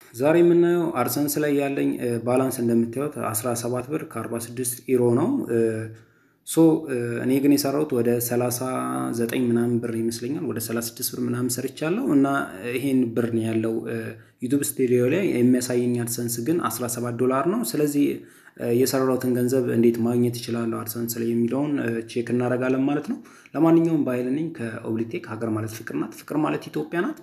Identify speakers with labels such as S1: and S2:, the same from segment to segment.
S1: ዛሬ የምናየው አርሰንስ ላይ ያለኝ ባላንስ እንደምታዩት 17 ብር ከ46 ኢሮ ነው። ሶ እኔ ግን የሰራሁት ወደ 39 ምናምን ብር ይመስለኛል ወደ 36 ብር ምናምን ሰርቻለሁ እና ይሄን ብር ነው ያለው ዩቱብ ስቱዲዮ ላይ የሚያሳየኝ አድሰንስ ግን 17 ዶላር ነው። ስለዚህ የሰራሁትን ገንዘብ እንዴት ማግኘት ይችላለሁ አድሰንስ ላይ የሚለውን ቼክ እናደርጋለን ማለት ነው። ለማንኛውም በኃይል ነኝ ከኦብሊቴክ ሀገር ማለት ፍቅር ናት፣ ፍቅር ማለት ኢትዮጵያ ናት።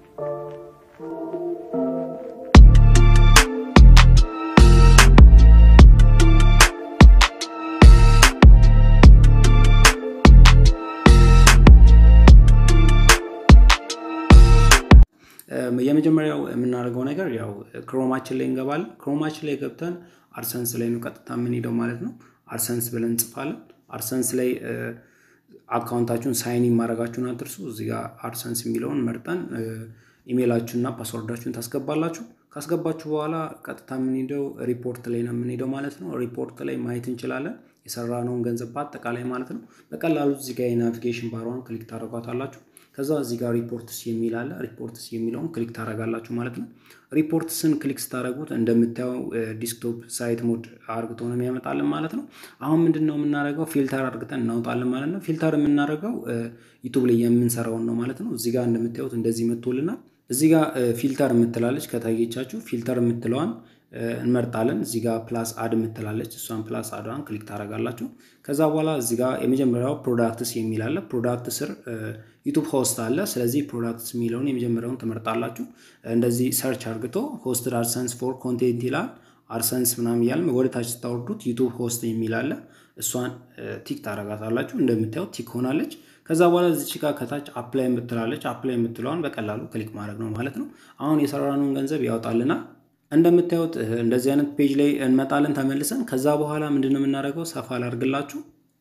S1: የመጀመሪያው የምናደርገው ነገር ያው ክሮማችን ላይ እንገባለን። ክሮማችን ላይ ገብተን አድሰንስ ላይ ነው ቀጥታ የምንሄደው ማለት ነው። አድሰንስ ብለን እንጽፋለን። አድሰንስ ላይ አካውንታችሁን ሳይን ማድረጋችሁን አትርሱ። እዚህ ጋር አድሰንስ የሚለውን መርጠን ኢሜይላችሁንና ፓስወርዳችሁን ታስገባላችሁ። ካስገባችሁ በኋላ ቀጥታ የምንሄደው ሪፖርት ላይ ነው የምንሄደው ማለት ነው። ሪፖርት ላይ ማየት እንችላለን የሰራነውን ገንዘብ በአጠቃላይ ማለት ነው። በቀላሉ እዚህ ጋር የናቪጌሽን ባሯን ክሊክ ታደርጓታላችሁ። ከዛ እዚህ ጋር ሪፖርትስ የሚል አለ። ሪፖርትስ የሚለውን ክሊክ ታደርጋላችሁ ማለት ነው። ሪፖርትስን ክሊክ ስታደርጉት እንደምታየው ዲስክቶፕ ሳይት ሞድ አርግቶ ነው የሚያመጣልን ማለት ነው። አሁን ምንድን ነው የምናደርገው? ፊልተር አርግተን እናውጣለን ማለት ነው። ፊልተር የምናደርገው ዩቱብ ላይ የምንሰራውን ነው ማለት ነው። እዚህ ጋር እንደምታዩት እንደዚህ መጥቶልናል። እዚህ ጋር ፊልተር የምትላለች ከታየቻችሁ ፊልተር የምትለዋን እንመርጣለን። እዚህ ጋር ፕላስ አድ የምትላለች እሷን ፕላስ አድዋን ክሊክ ታደርጋላችሁ። ከዛ በኋላ እዚህ ጋር የመጀመሪያው ፕሮዳክትስ የሚል አለ። ፕሮዳክት ስር ዩቱብ ሆስት አለ። ስለዚህ ፕሮዳክትስ የሚለውን የመጀመሪያውን ትመርጣላችሁ። እንደዚህ ሰርች አርግቶ ሆስትድ አድሰንስ ፎር ኮንቴንት ይላል። አድሰንስ ምናምን እያልን ወደ ታች ስታወርዱት ዩቱብ ሆስት የሚል አለ። እሷን ቲክ ታደርጋታላችሁ። እንደምታዩት ቲክ ሆናለች። ከዛ በኋላ እዚች ጋር ከታች አፕላይ የምትላለች። አፕላይ የምትለዋን በቀላሉ ክሊክ ማድረግ ነው ማለት ነው። አሁን የሰራነውን ገንዘብ ያወጣልናል። እንደምታዩት እንደዚህ አይነት ፔጅ ላይ እንመጣለን ተመልሰን። ከዛ በኋላ ምንድን ነው የምናደርገው? ሰፋ ላድርግላችሁ።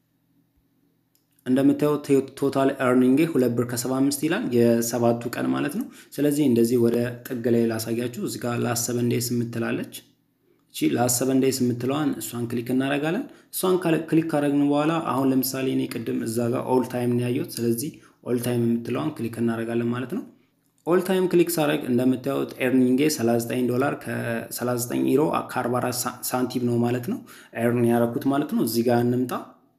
S1: እንደምታዩት ቶታል ኤርኒንጌ ሁለት ብር ከሰባ አምስት ይላል የሰባቱ ቀን ማለት ነው። ስለዚህ እንደዚህ ወደ ጥግ ላይ ላሳያችሁ። እዚህ ጋር ላሰበን ዴይስ የምትላለች እቺ ላሰበን ዴይስ የምትለዋን እሷን ክሊክ እናደርጋለን። እሷን ክሊክ ካደረግን በኋላ አሁን ለምሳሌ እኔ ቅድም እዛ ጋር ኦል ታይም ነው ያየሁት። ስለዚህ ኦል ታይም የምትለዋን ክሊክ እናደርጋለን ማለት ነው። ኦል ታይም ክሊክ ሳደርግ እንደምታዩት ኤርኒንጌ 39 ዶላር ከ39 ኢሮ ከ44 ሳንቲም ነው ማለት ነው ኤርን ያደረኩት ማለት ነው። እዚህ ጋር እንምጣ።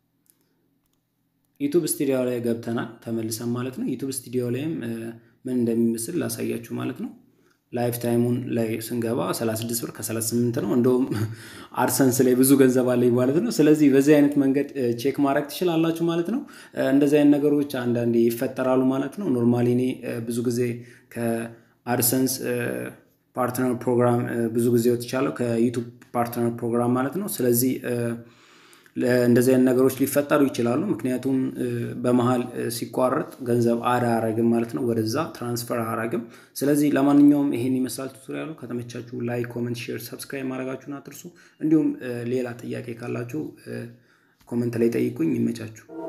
S1: ዩቱብ ስቱዲዮ ላይ ገብተናል ተመልሰን ማለት ነው። ዩቱብ ስቱዲዮ ላይም ምን እንደሚመስል ላሳያችሁ ማለት ነው። ላይፍ ታይሙን ላይ ስንገባ 36 ብር ከ38 ነው። እንደውም አድሰንስ ላይ ብዙ ገንዘብ አለኝ ማለት ነው። ስለዚህ በዚህ አይነት መንገድ ቼክ ማድረግ ትችላላችሁ ማለት ነው። እንደዚህ አይነት ነገሮች አንዳንዴ ይፈጠራሉ ማለት ነው። ኖርማሊ እኔ ብዙ ጊዜ ከአድሰንስ ፓርትነር ፕሮግራም ብዙ ጊዜ ወጥቻለሁ፣ ከዩቱብ ፓርትነር ፕሮግራም ማለት ነው። ስለዚህ እንደዚህ አይነት ነገሮች ሊፈጠሩ ይችላሉ። ምክንያቱም በመሀል ሲቋረጥ ገንዘብ አድ አያረግም ማለት ነው፣ ወደዛ ትራንስፈር አያረግም። ስለዚህ ለማንኛውም ይሄን ይመስላል ቱቶሪያሉ። ከተመቻችሁ ላይክ፣ ኮመንት፣ ሼር፣ ሰብስክራይብ ማድረጋችሁን አትርሱ። እንዲሁም ሌላ ጥያቄ ካላችሁ ኮመንት ላይ ጠይቁኝ። ይመቻችሁ።